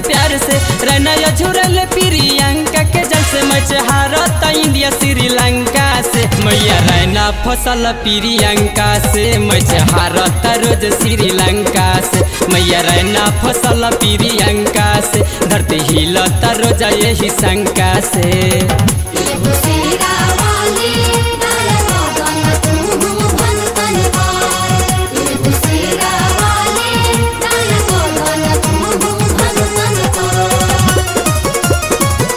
प्यार से रैना झुरल प्रियंका के जल से मच हारत इंडिया श्रीलंका से मैया रैना फसल प्रियंका से मच हारत रोज श्रीलंका से मैया रैना फसल प्रियंका से धरती हिलत रोज यही शंका से एगो शेरा वाली डाल सदन तू भन तन पार एगो शेरा वाली डाल सदन तू भन तन पार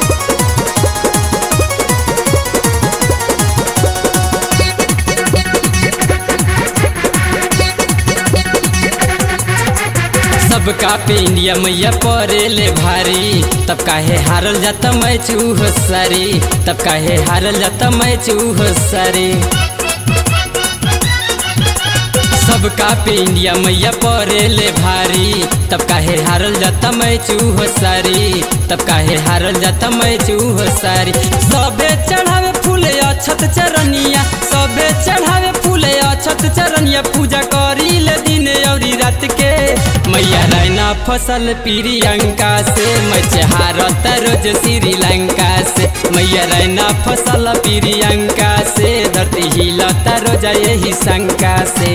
सबका पे इंडिया मैया परे ले भारी तब काहे हारल जाता मैं चूह सारी तब काहे हारल जाता मैं चूह सारी सबका पे इंडिया मैया परे ले भारी तब काहे हारल जाता मैं चूह सारी तब काहे हारल जाता मैं चूह सारी सबे चढ़ावे फूले अछत चरनिया सबे चढ़ावे फूले अछत चरनिया पूजा करी ले दिन औरी रात के मैया रैना फसल प्रियंका से मचहारत रोज श्रीलंका से मैया रैना फसल प्रियंका से धरती हिलता रोज यही शंका से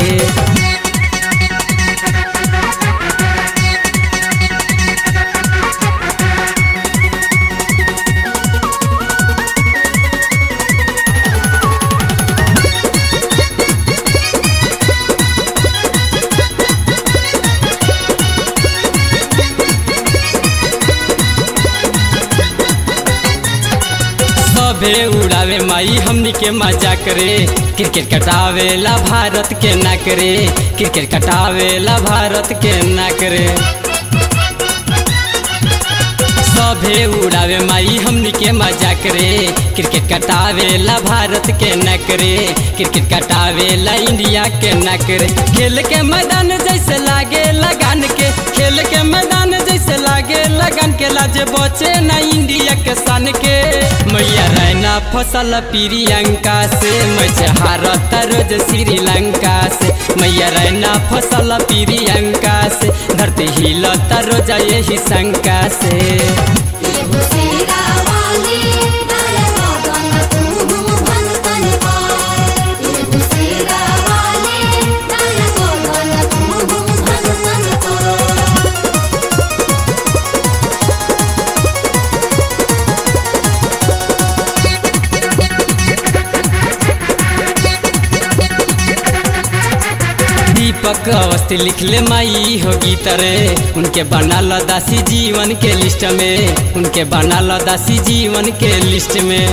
सबे उड़ावे माई हमनी के मजा करे क्रिकेट कटावेला भारत के ना करे क्रिकेट कटावेला भारत के ना करे सभे उड़ावे माई हमनी के मजा करे क्रिकेट कटावेला भारत के न करे क्रिकेट कटावेला इंडिया के न करे खेल के मैदान जैसे लागे लगान के खेल के मैदान जैसे लागे लगन के लाजे बचे न इंडिया के सन के मैया रैना फसल प्रियंका से मजहारत रोज श्रीलंका से मैया रैना फसल प्रियंका से धरती हिलता रोज यही शंका से एगो शेरा वाली डाल सदन तू भन तन पार एगो शेरा वाली डाल सदन तू भन तन पार दीपक अवस्थी लिखले माई हो गीत रे उनके बना दासी जीवन के लिस्ट में उनके बना दासी जीवन के लिस्ट में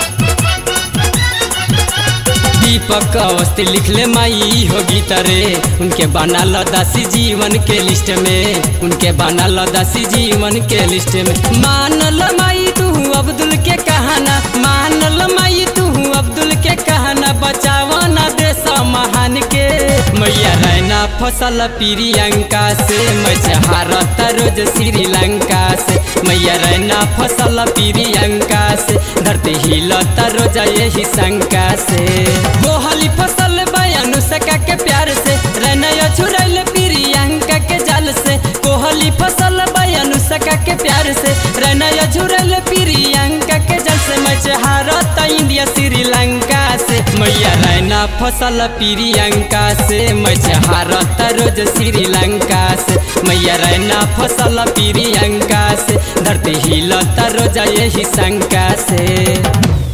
दीपक अवस्थी लिखले माई हो गीत रे उनके बना दासी जीवन के लिस्ट में उनके बना दासी जीवन के लिस्ट में मान ल माई तू अब्दुल के कहाना मान ल माई तू अब्दुल के कहाना बचावा ना देश महान के मैया रैना फसल प्रियंका से मजहारत रोज श्रीलंका से मैया रैना फसल प्रियंका से धरती हिलता रोज यही शंका से गोहली फसल बयानु सका के प्यार से रैना छुड़ैल प्रियंका के जाल से कोहली फसल बयानु सका के प्यार से रैना झुरल प्रियंका के जल से मचहारत इंडिया श्रीलंका से मैया रैना फसल प्रियंका से मचहारत रोज श्रीलंका से मैया रैना फसल प्रियंका से धरती हिलता रोज यही शंका से